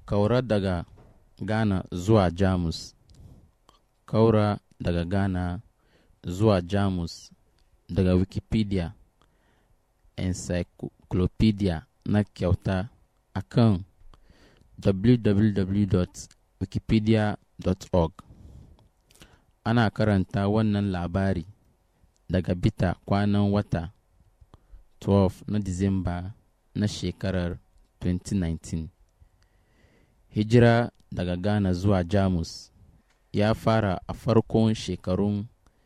Kaura daga Ghana zuwa Jamus Kaura daga Ghana zuwa Jamus daga Wikipedia Encyclopedia na kyauta a kan www.wikipedia.org Ana karanta wannan labari daga bita kwanan wata 12 na Disamba na shekarar 2019. Hijira daga Ghana zuwa Jamus ya fara a farkon shekarun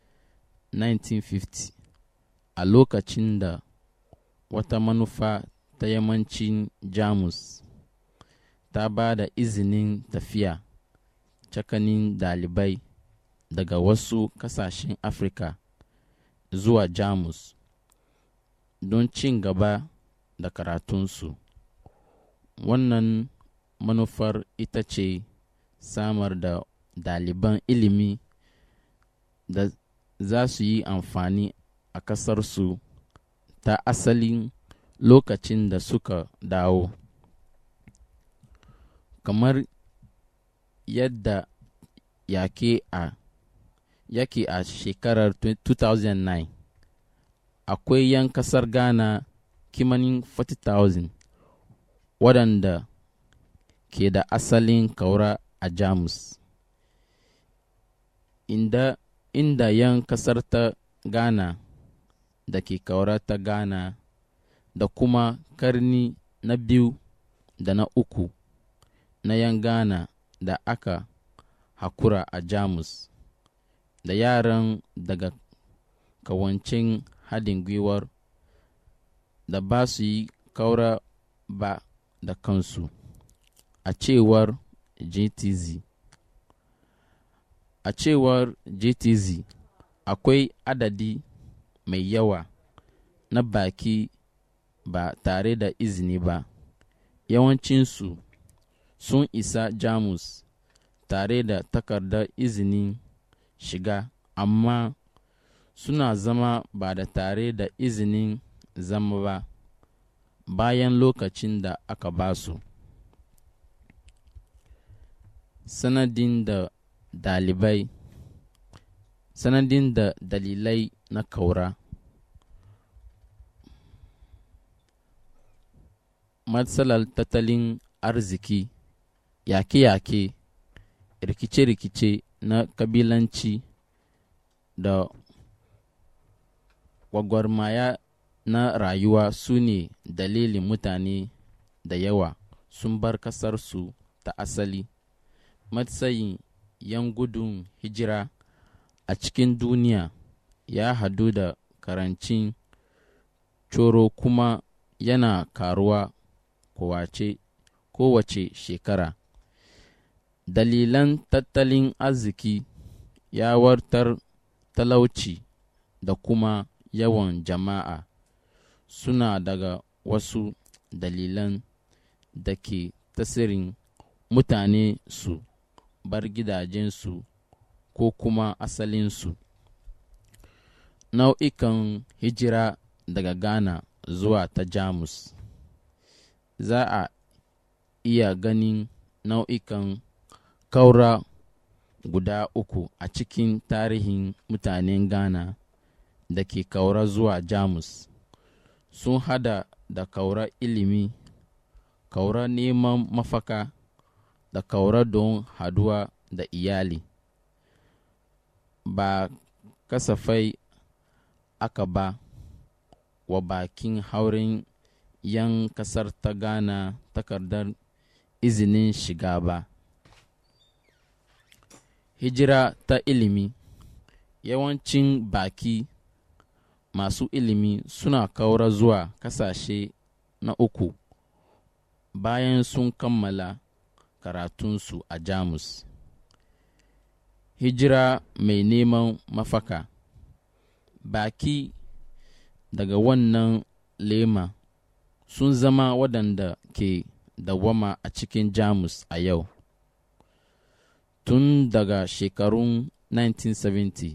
1950 a lokacin da wata manufa ta yammacin Jamus ta ba da izinin tafiya tsakanin dalibai daga wasu kasashen Afirka zuwa Jamus don cin gaba da karatunsu. Wannan manufar ita ce samar da daliban ilimi da za su yi amfani a ƙasarsu ta asalin lokacin da suka dawo. Kamar yadda yake a yake a shekarar 2009 akwai 'yan kasar Ghana kimanin 40,000 waɗanda ke da asalin kaura a Jamus. Inda, inda 'yan kasar ta Ghana da ke kaura ta Ghana da kuma karni na biyu da na uku na 'yan Ghana da aka hakura a Jamus da yaran daga kawancin haɗin gwiwar da ba su yi kaura ba da kansu a cewar GTZ. A cewar GTZ akwai adadi mai yawa na baki ba tare da izini ba, yawancinsu sun isa Jamus tare da takardar izinin shiga amma suna zama ba da tare da izinin zama ba bayan lokacin da aka ba su. Sanadin da dalibai Sanadin da dalilai na kaura Matsalar tattalin arziki, yake-yake, rikice-rikice na kabilanci da gwagwarmaya na rayuwa su ne dalilin mutane da yawa sun bar ƙasarsu ta asali. Matsayin 'yan gudun hijira a cikin duniya ya hadu da karancin coro kuma yana karuwa kowace, kowace shekara. Dalilan tattalin arziki yawartar talauci da kuma yawan jama'a suna daga wasu dalilan da ke tasirin mutane su bar gidajensu ko kuma asalinsu. Nau'ikan hijira daga Ghana zuwa ta Jamus Za a iya ganin nau'ikan kaura guda uku a cikin tarihin mutanen Ghana da ke kaura zuwa Jamus. Sun hada da kaura ilimi, kaura neman mafaka, da kaura don haduwa da iyali. Ba kasafai aka ba wa bakin hauren 'yan kasar ta Ghana takardar izinin shiga ba. Hijira ta ilimi Yawancin baki masu ilimi suna kaura zuwa kasashe na uku bayan sun kammala karatunsu a Jamus. Hijira mai neman mafaka Baki daga wannan lema sun zama waɗanda ke dawwama a cikin Jamus a yau. Tun daga shekarun 1970,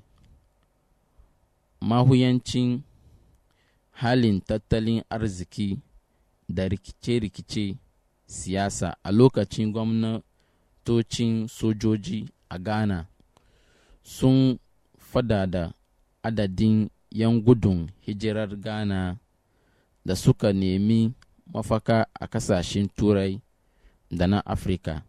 mahuyancin halin tattalin arziki da rikice-rikice siyasa a lokacin gwamnatocin sojoji a ghana sun fada da adadin 'yan gudun hijirar ghana da suka nemi mafaka a kasashen turai da na afirka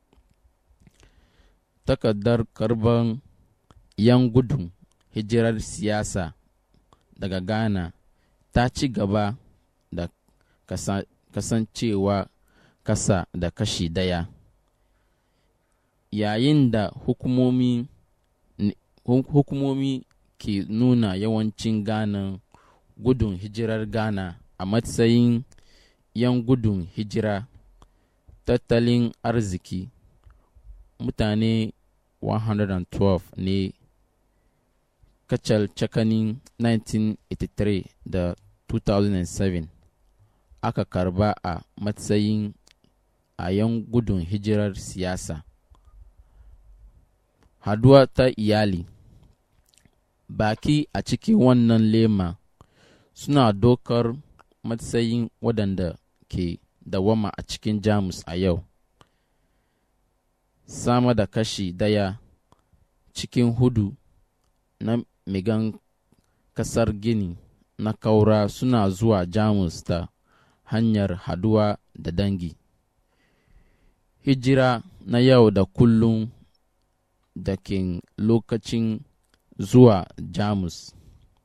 takardar karban 'yan gudun hijirar siyasa daga ghana ta ci gaba da kasa, kasancewa kasa da kashi daya yayin da hukumomi hukumomi ke nuna yawancin ghana gudun hijirar ghana a matsayin 'yan gudun hijira tattalin arziki mutane 112 ne kacal cakanin 1983 da 2007 aka karba a matsayin a 'yan gudun hijirar siyasa haduwa ta iyali baki a cikin wannan lema suna dokar matsayin waɗanda ke dawama a cikin jamus a yau sama da kashi daya cikin hudu na migan kasar gini na kaura suna zuwa jamus ta hanyar haduwa da dangi hijira na yau da kullum da ke lokacin zuwa jamus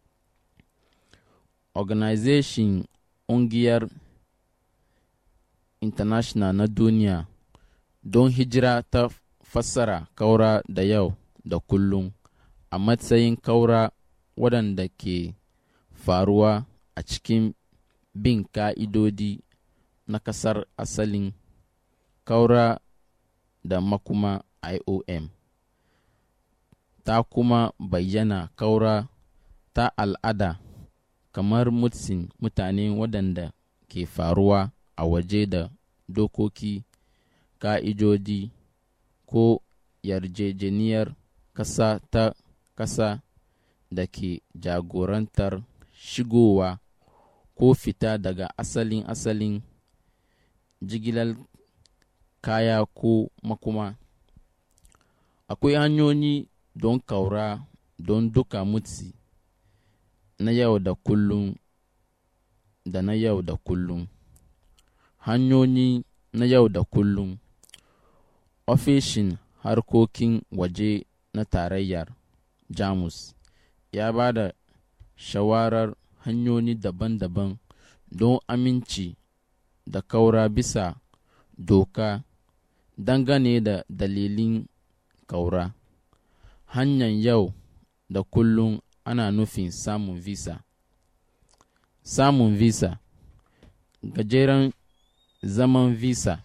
organization ƙungiyar international na duniya don hijira ta fassara kaura da yau da kullum a matsayin kaura waɗanda ke faruwa a cikin bin ka'idodi na ƙasar asalin kaura da makuma iom ta kuma bayyana kaura ta al'ada kamar mutsin mutane waɗanda ke faruwa a waje da dokoki ka'idodi ko yarjejeniyar ƙasa ta ƙasa da ke jagorantar shigowa ko fita daga asalin asalin jigilar kaya ko makuma akwai hanyoyi don kaura don duka mutsi na yau da kullum da na yau da kullum hanyoyi na yau da kullum ofishin harkokin waje na tarayyar jamus ya ba da shawarar hanyoyi daban-daban don aminci da kaura bisa doka dangane da dalilin kaura hanyar yau da kullum ana nufin samun visa samun visa gajeren zaman visa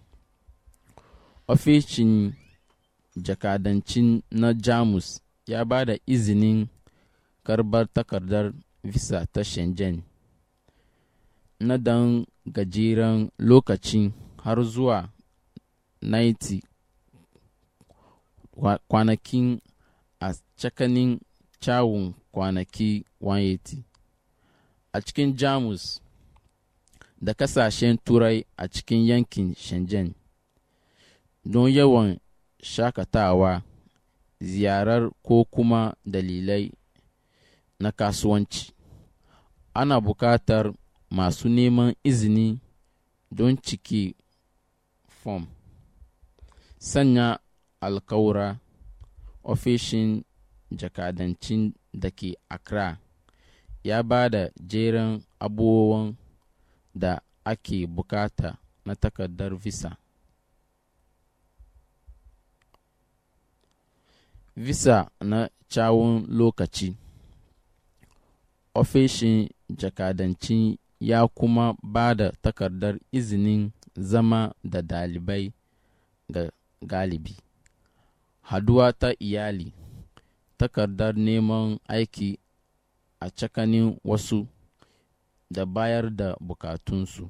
ofishin jakadancin na jamus ya ba da izinin karbar takardar visa ta shenzhen na dan gajeren lokaci har zuwa 90 kwanakin a tsakanin cawun kwanaki 180 a cikin jamus da kasashen turai a cikin yankin shenzhen don yawan shakatawa ziyarar ko kuma dalilai na kasuwanci ana buƙatar masu neman izini don ciki fom sanya alkawura ofishin jakadancin da ke accra ya ba da jeren abubuwan da ake bukata na takardar visa visa na cawun lokaci ofishin jakadancin ya kuma ba da takardar izinin zama da dalibai ga galibi haduwa ta iyali takardar neman aiki a tsakanin wasu da bayar da bukatunsu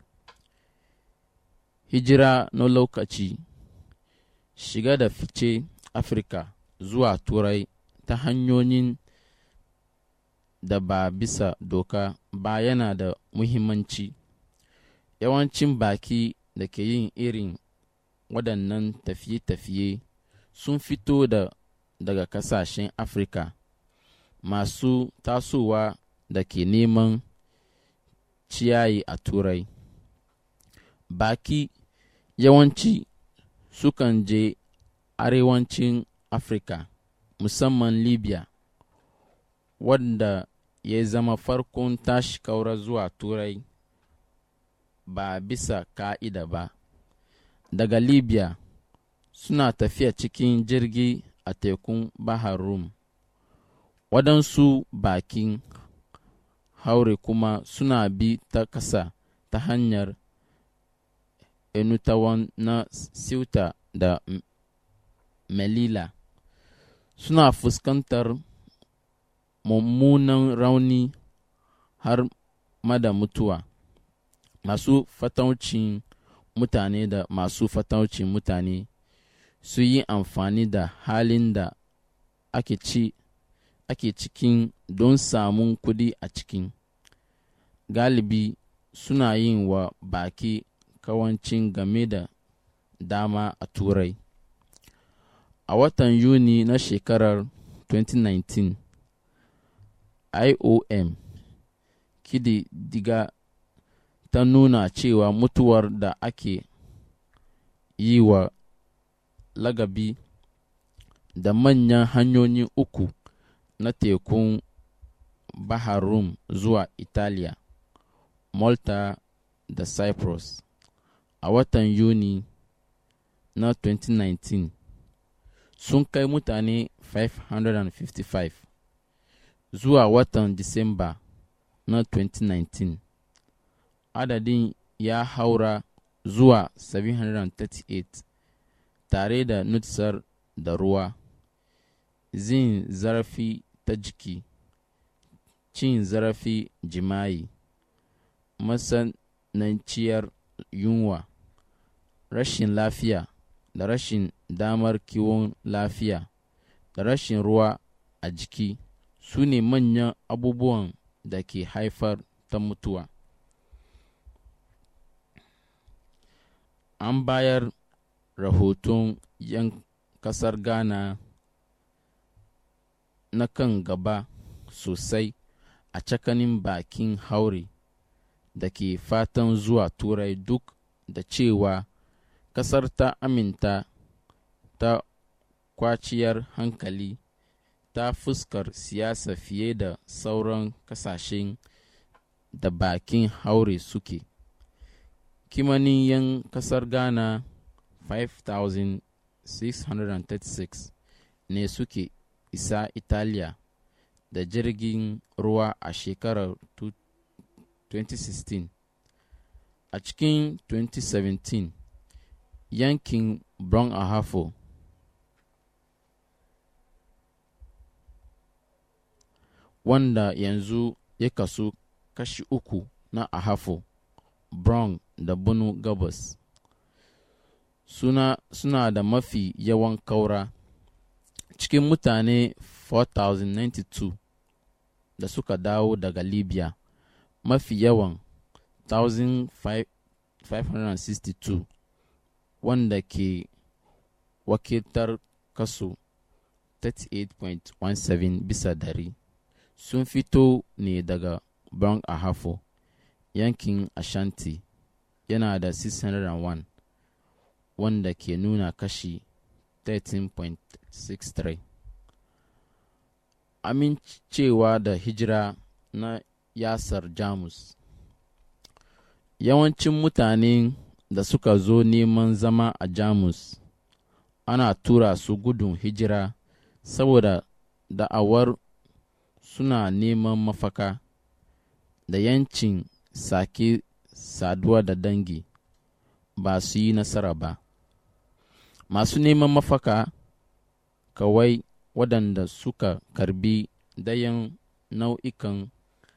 hijira na lokaci shiga da fice afirka zuwa turai ta hanyoyin da ba bisa doka ba yana da muhimmanci yawancin baki da ke yin irin waɗannan tafiye-tafiye sun fito da daga ƙasashen afirka masu tasowa da ke neman ciyayi a turai baki yawanci sukan je arewacin afirka musamman libya wanda ya zama farkon tashi kaura zuwa turai ba bisa ka'ida ba daga libya suna tafiya cikin jirgi a tekun bahar rum waɗansu bakin haure kuma suna bi ta ƙasa ta hanyar enutawan na Ceuta da Melilla suna fuskantar mummunan rauni har mada mutuwa masu fataucin mutane da masu fataucin mutane su yi amfani da halin da ake ci ake cikin don samun kudi a cikin galibi suna yin wa baki kawancin game da dama a turai a watan yuni na shekarar 2019 iom kididdiga ta nuna cewa mutuwar da ake yi wa lagabi da manyan hanyoyi uku na tekun Bahar Rum zuwa Italiya, Malta da Cyprus a watan Yuni na 2019 sun kai mutane 555 zuwa watan Disamba na 2019 adadin ya haura zuwa 738 tare da nutsar da ruwa zin zarafi ta jiki cin zarafi jima'i matsananciyar yunwa rashin lafiya da rashin damar kiwon lafiya da rashin ruwa a jiki su ne manyan abubuwan da ke haifar ta mutuwa an bayar rahoton yan kasar ghana na kan gaba sosai a cakanin bakin haure da ke fatan zuwa turai duk da cewa kasar ta aminta ta kwaciyar hankali ta fuskar siyasa fiye da sauran kasashen da bakin haure suke kimanin yan kasar ghana 5,636 ne suke isa italiya da jirgin ruwa a shekarar 2016 a cikin 2017 yankin brown ahafo wanda yanzu ya kasu kashi uku na ahafo brown da bunu gabas suna, suna da mafi yawan kaura cikin mutane 4,092 da suka dawo daga libya mafi yawan 1,562 wanda ke wakiltar kaso 38.17 bisa dari sun fito ne daga brown ahafo yankin ashanti yana da 601 wanda ke nuna kashi 13.63 amincewa da hijira na yasar jamus yawancin mutanen da suka zo neman zama a jamus ana tura su gudun hijira saboda da'awar suna neman mafaka da yancin sake saduwa da dangi ba su yi nasara ba masu neman mafaka kawai waɗanda suka karbi dayan nau'ikan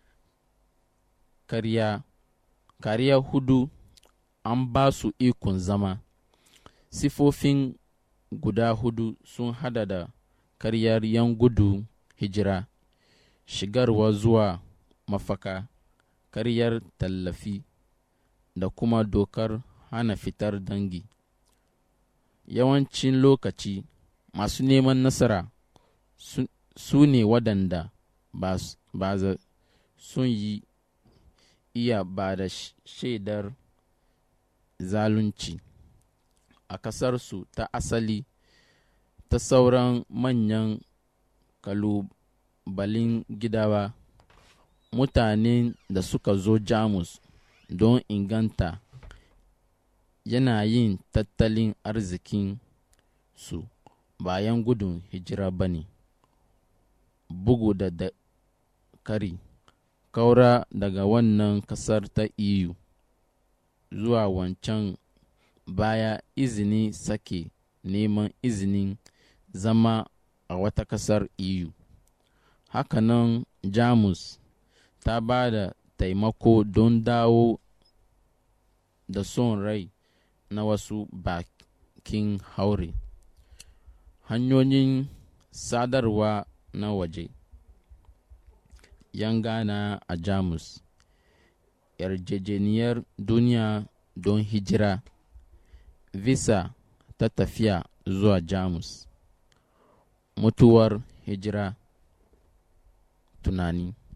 kariya kariya hudu an ba su ikon zama sifofin guda hudu sun hada da karyar yan gudu hijira shigarwa zuwa mafaka karyar tallafi da kuma dokar hana fitar dangi yawancin lokaci masu neman nasara su ne waɗanda ba za sun yi iya ba da shaidar zalunci a ƙasarsu ta asali ta sauran manyan kalubalin gidawa mutanen da suka zo jamus don inganta yanayin tattalin arzikin su bayan gudun hijira ba ne bugu da da kari kaura daga wannan kasar ta eu zuwa wancan baya izini sake neman izinin zama a wata kasar eu hakanan jamus ta ba da taimako don dawo da son rai na wasu bakin haure hanyoyin sadarwa na waje yan gana a jamus yarjejeniyar duniya don hijira visa ta tafiya zuwa jamus mutuwar hijira tunani